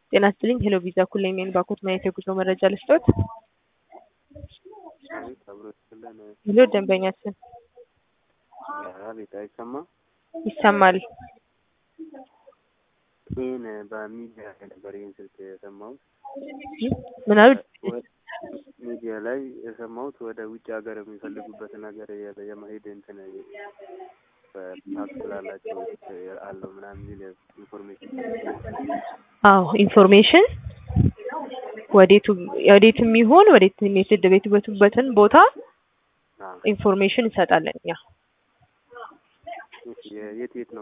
ጤና ይስጥልኝ ሄሎ ቪዛ ኩለኝ ነኝ ባኮት ማየት የጉዞ መረጃ ልስጦት? አቤት አብሮ ይስጥልን። ሄሎ ደንበኛችን አቤት አይሰማም? ይሰማል። ይህን በሚዲያ ላይ ነበር ይህን ስልክ የሰማሁት። ምን አሉ? ሚዲያ ላይ የሰማሁት ወደ ውጭ ሀገር የሚፈልጉበት ነገር የ- የመሄድ እንትን ፓስ ስላላቸው አለው ምናምን የሚል ኢንፎርሜሽን አዎ ኢንፎርሜሽን ወዴቱ ወዴትም ይሁን ወዴት የተደበቱበትን ቦታ ኢንፎርሜሽን እንሰጣለን እኛ። የት የት ነው